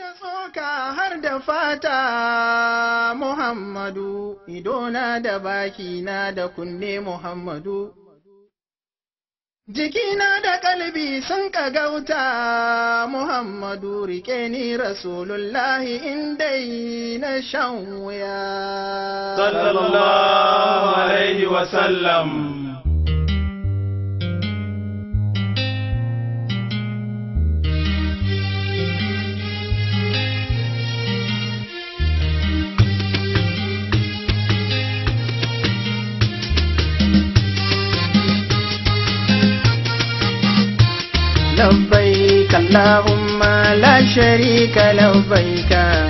da tsoka har da fata Muhammadu, idona da bakina da kunne Muhammadu. Jikina da kalbi sun kagauta Muhammadu rike ni Rasulullahi indai na shan wuya. sallallahu alaihi wasallam لبيك اللهم لا شريك لبيك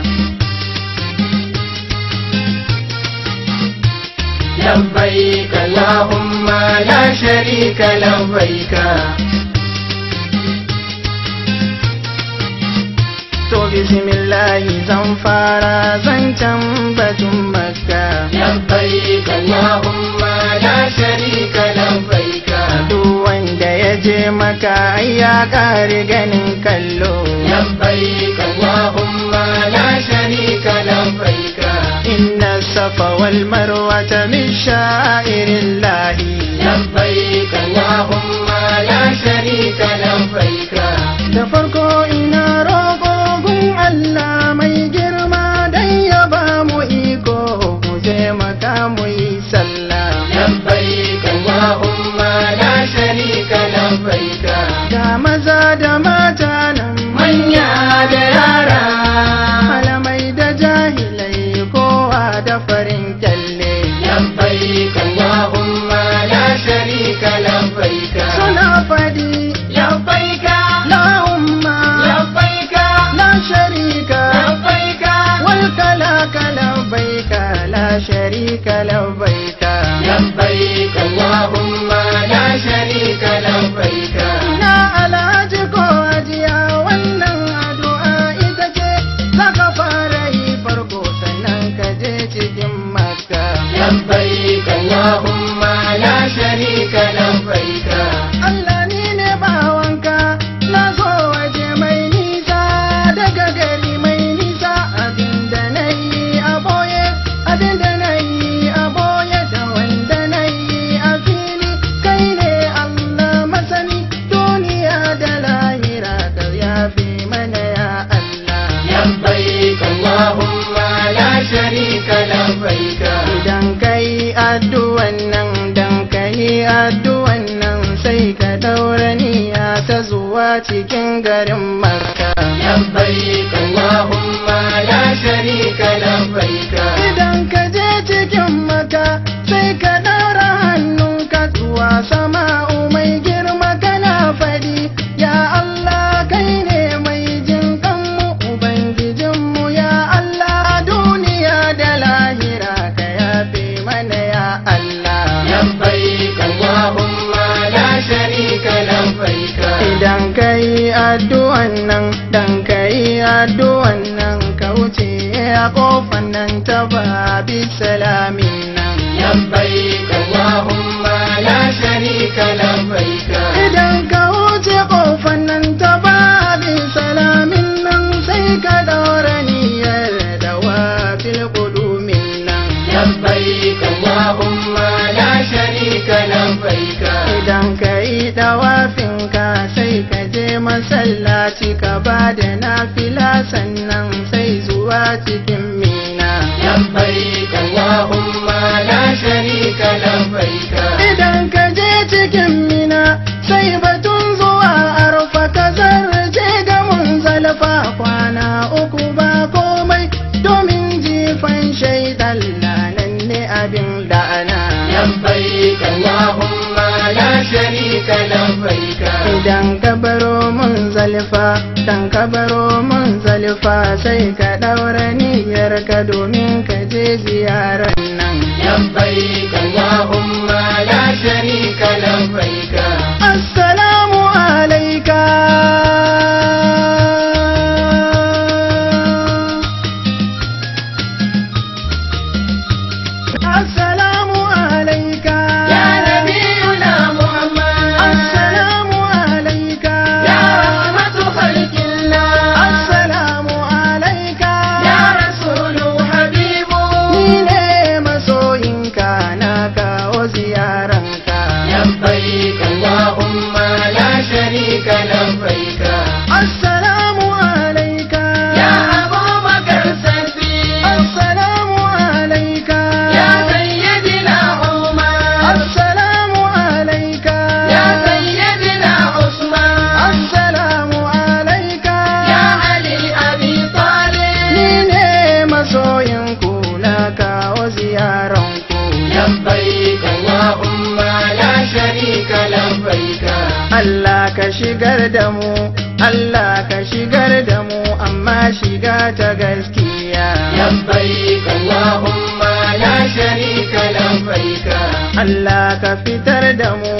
لبيك اللهم لا شريك لبيك To bismillahi zan fara zancen batun makka لبيك اللهم لا شريك لبيك duk wanda ya je maka ai ya ƙari ganin kallo لبيك اللهم لا شريك لبيك inna safa wal marwata min sha'irillahi لبيك اللهم لا شريك لبيك da farko ina roƙo gun Allah mai girma dan ya ba mu iko mu je maka mu yi sallah لبيك اللهم لا شريك لبيك ga maza da mata nan manya da yara malamai da jahilai kowa da farin kyalle لبيك اللهم لا شريك لبيك suna fadi لبيك la umma لبيك la sharika لبيك wal kalaka labbaika la sharika labbaika لبيك اللهم لا شريك لبيك ina alhaji ko ajiya wannan addu'a ita ce zaka fara yi farko sannan ka je cikin makka لبيك اللهم لا شريك لبيك Allah ni ne bawanka na zo waje mai nisa daga gari mai nisa abinda na yi a boye abinda na yi a boye da wanda na yi a fili kai ne Allah masani duniya da lahira ka yafi mana ya Allah لبيك اللهم لا شريك لبيك idan kai addu'an nan dan kai addu'an nan sai ka daura niyya ta zuwa cikin garin Makka لبيك اللهم لا شريك لبيك idan ka je cikin Makka sai ka daura hannunka zuwa sama'u mai girma kana fadi ya Allah kai ne mai jin kanmu ubangijinmu ya Allah duniya da lahira ka yafe mana ya Allah لبيك اللهم لا شريك لبيك Idan ka yi addu'an nan, dan ka yi addu'an nan, ka wuce a ƙofan nan ta babi salamin nan. لبيك اللهم لا شريك لبيك Idan ka wuce ƙofan nan ta babi salamin nan, sai ka daura niyyar da wafil ƙudumin nan. لبيك اللهم لا شريك لبيك Idan ka yi ɗawafinka sai ka je masallaci ka ba da nafila sannan sai zuwa cikin mina. لبيك اللهم لا شريك لبيك Idan ka je cikin mina sai batun zuwa arfa ka zarce ga mun zalfa kwana uku ba komai domin jifan shaidan lanan ne abin la'ana. لبيك اللهم لا شريك لبيك Idan ka baro mun zalfa, dan ka baro mun zalfa sai ka ɗaura niyyar ka domin ka je ziyarar nan. لبيك اللهم لا شريك لبيك Assalamu alaika. Assalamu alaika. يا نبينا محمد Assalamu alaika. يا رحمة خلق الله Assalamu shigar da mu Allah ka shigar da mu amma shiga ta gaskiya لبيك اللهم لا شريك لبيك Allah ka fitar da mu